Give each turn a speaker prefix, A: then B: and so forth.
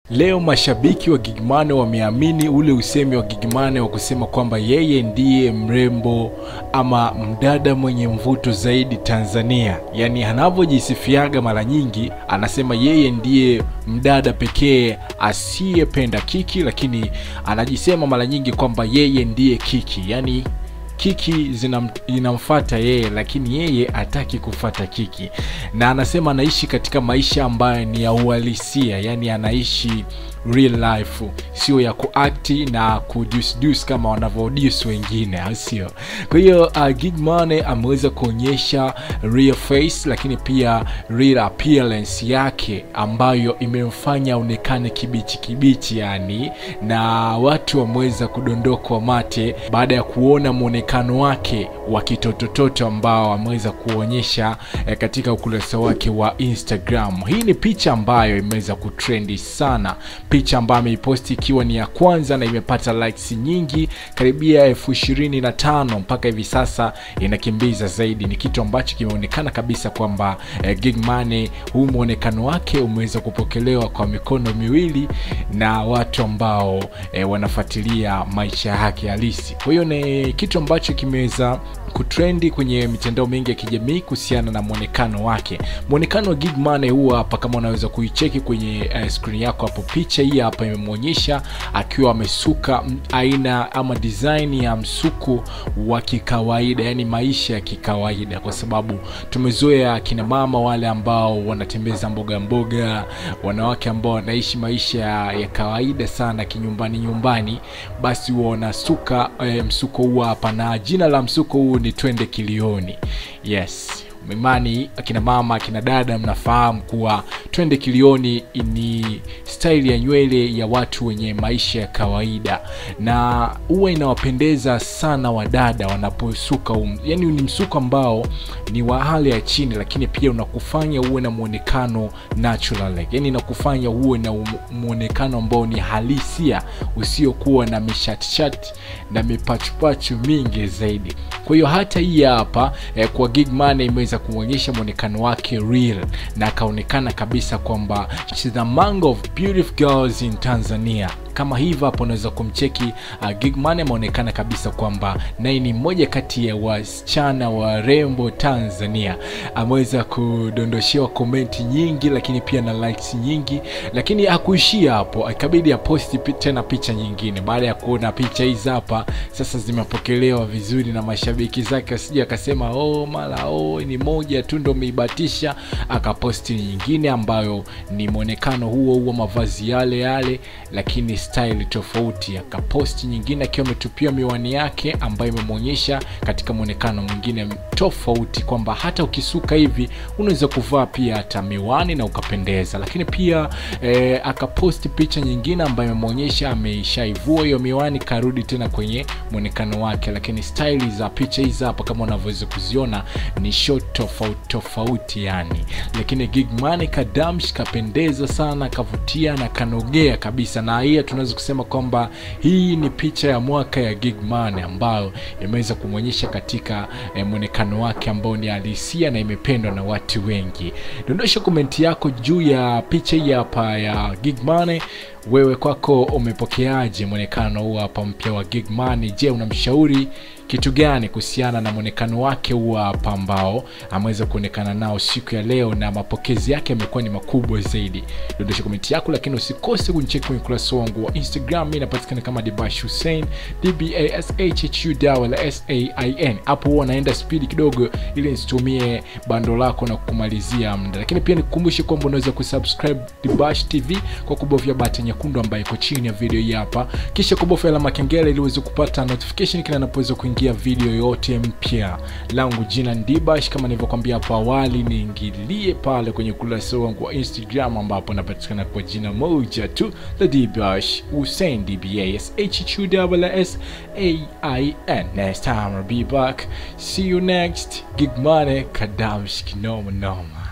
A: Leo mashabiki wa Gigmane wameamini ule usemi wa Gigmane wa kusema kwamba yeye ndiye mrembo ama mdada mwenye mvuto zaidi Tanzania. Yaani anavyojisifiaga mara nyingi anasema yeye ndiye mdada pekee asiyependa kiki, lakini anajisema mara nyingi kwamba yeye ndiye kiki. Yaani kiki zinam, inamfata yeye lakini yeye hataki kufata kiki na anasema anaishi katika maisha ambayo ni ya uhalisia yani anaishi real life sio ya kuakti na kudusdus kama wanavyodus wengine au sio kwa hiyo uh, Gigmane ameweza kuonyesha real face lakini pia real appearance yake ambayo imemfanya aonekane kibichi kibichi yani na watu wameweza kudondokwa mate baada ya kuona mwonekano wake wa kitotototo ambao ameweza kuonyesha eh, katika ukurasa wake wa Instagram. Hii ni picha ambayo imeweza kutrendi sana, picha ambayo ameiposti ikiwa ni ya kwanza na imepata likes nyingi karibia elfu ishirini na tano mpaka hivi sasa inakimbiza zaidi. Ni kitu ambacho kimeonekana kabisa kwamba eh, Gigmane huu mwonekano wake umeweza kupokelewa kwa mikono miwili na watu ambao eh, wanafuatilia maisha yake halisi. Kwa hiyo ni kitu ambacho kimeweza kutrendi kwenye mitandao mingi ya kijamii kuhusiana na mwonekano wake. Mwonekano wa Gigmane huu hapa, kama unaweza kuicheki kwenye uh, screen yako hapo, picha hii hapa imemwonyesha akiwa amesuka m- aina ama design ya msuko wa kikawaida, yani maisha ya kikawaida, kwa sababu tumezoea kina mama wale ambao wanatembeza mboga mboga, wanawake ambao wanaishi maisha ya, ya kawaida sana kinyumbani nyumbani, basi huwa wanasuka e, msuko huu hapa, na jina la msuko huu ni twende kilioni. Yes, imani akina mama akina dada mnafahamu kuwa twende kilioni ni staili ya nywele ya watu wenye maisha ya kawaida na huwa inawapendeza sana wadada wanaposuka um, yani ni msuko ambao ni wa hali ya chini lakini pia unakufanya uwe na mwonekano natural yani inakufanya uwe na um- mwonekano ambao ni halisia usiokuwa na mishatshat na mipachupachu mingi zaidi kwa hiyo hata hii hapa eh, kwa Gigmane imeweza kuonyesha mwonekano wake real na akaonekana kabisa kwamba she's among of beautiful girls in Tanzania kama hivyo hapo unaweza kumcheki uh, Gigmane ameonekana kabisa kwamba naye ni mmoja kati ya wasichana warembo Tanzania. Ameweza kudondoshewa komenti nyingi, lakini pia na likes nyingi, lakini hakuishia hapo, ikabidi aposti pi- tena picha nyingine baada ya kuona picha hizi hapa sasa zimepokelewa vizuri na mashabiki zake, asije akasema oh, mara oh, ni moja tu ndo umeibatisha. Akaposti nyingine ambayo ni mwonekano huo huo, mavazi yale yale, lakini style tofauti. Akaposti nyingine akiwa ametupia miwani yake ambayo imemwonyesha katika mwonekano mwingine tofauti, kwamba hata ukisuka hivi unaweza kuvaa pia hata miwani na ukapendeza. Lakini pia eh, akaposti picha nyingine ambayo imemwonyesha ameshaivua hiyo miwani, karudi tena kwenye mwonekano wake, lakini style za picha hizi hapa kama unavyoweza kuziona ni shot tofauti tofauti yani, lakini Gigmane kadamsh kapendeza sana, kavutia na kanogea kabisa, na hii tunaweza kusema kwamba hii ni picha ya mwaka ya Gigmane ambayo imeweza kumwonyesha katika eh, mwonekano wake ambao ni halisia na imependwa na watu wengi. Dondosha komenti yako juu ya picha hii hapa ya Gigmane. Wewe kwako umepokeaje mwonekano huu hapa mpya wa Gigmane? Je, unamshauri kitu gani kuhusiana na mwonekano wake huu hapa ambao ameweza kuonekana nao siku ya leo, na mapokezi yake yamekuwa ni makubwa zaidi? Dondosha komenti yako, lakini usikose kunicheki kwenye ukurasa wangu wa Instagram. Mimi napatikana kama Dibash Hussein, D B A S H H U W S A I N. Hapo huwa naenda spidi kidogo ili nisitumie bando lako na kukumalizia muda, lakini pia nikukumbushe kwamba unaweza kusubscribe Dibash TV kwa kubofya button nyekundu ambayo iko chini ya video hii hapa, kisha kubofya alama kengele ili uweze kupata notification kila ninapoweza kuingia video yote mpya. Langu jina ni Dibash, kama nilivyokuambia hapo awali, niingilie pale kwenye ukurasa wangu wa Instagram ambapo napatikana kwa jina moja tu la Dibash Hussein, D B A S H H U W S A I N. Next time I'll be back. See you next. Gigmane Kadamsh Kinoma Noma.